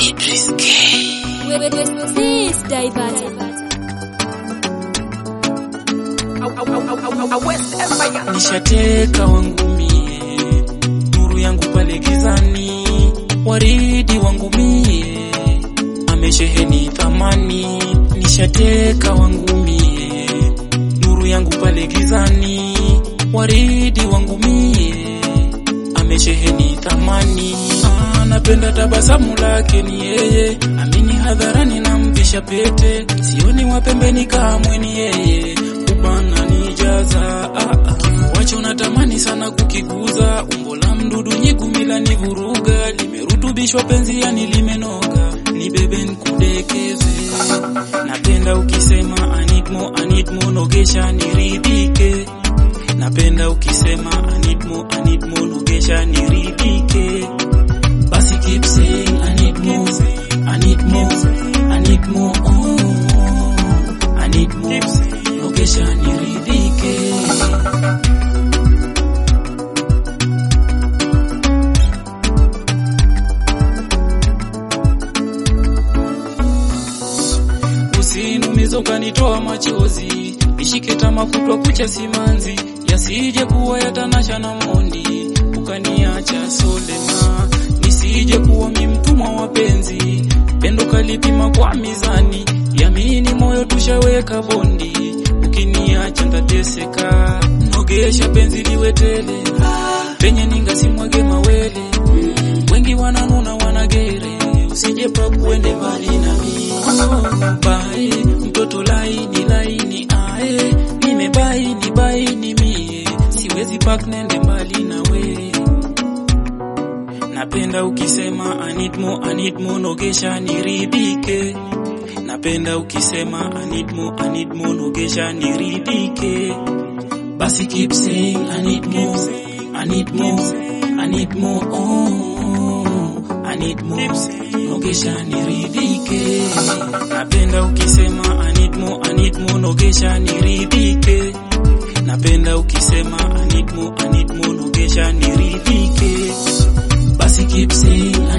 Idris K. Please divert. nishateka wangu mie, nuru yangu pale gizani, waridi wangu mie, amesheheni thamani, nishateka wangu mie, nuru yangu pale gizani, waridi wangu mie, amesheheni thamani. Ah, napenda tabasamu lake ni yeye, amini hadharani namvisha pete, sioni wa pembeni kamwe ni yeye, ubana nijaza ah, ah. Wacho natamani sana kukiguza, umbo la mdudu nyigumila ni vuruga, limerutubishwa penzi yani limenoga, ni bebe nkudekeze. Napenda ukisema anitmo anitmo nogesha niridhike, napenda ukisema anitmo anitmo nogesha niridhike. Basi keep saying I need more, I need more, I need more, oh, I need more, nogesha niridhike. Usinumize ukanitoa machozi, nishike tama kutwa kucha simanzi, yasije kuwa yatanasha na mondi, ukaniacha solema, nisije kuwa mi mtumwa wa penzi, pendo kalipima kwa mizani, yamini moyo tushaweka bondi, ukiniacha ntateseka, nogesha penzi liwe tele, penye ninga simwage mawele, wengi wananuna wanagere, usije papu uende mbali nami bai mtoto laini laini ae nimebaini baini mie siwezi pak nende mbali nawe napenda ukisema anitmo anitmo nogesha niridhike napenda ukisema anitmo anitmo nogesha niridhike basi keep saying I need more, I need more, I need more, oh, I need more, nogesha niridhike. Napenda ukisema I need more, I need more, nogesha niridhike. Napenda ukisema I need more, I need more, nogesha niridhike. Basi keep saying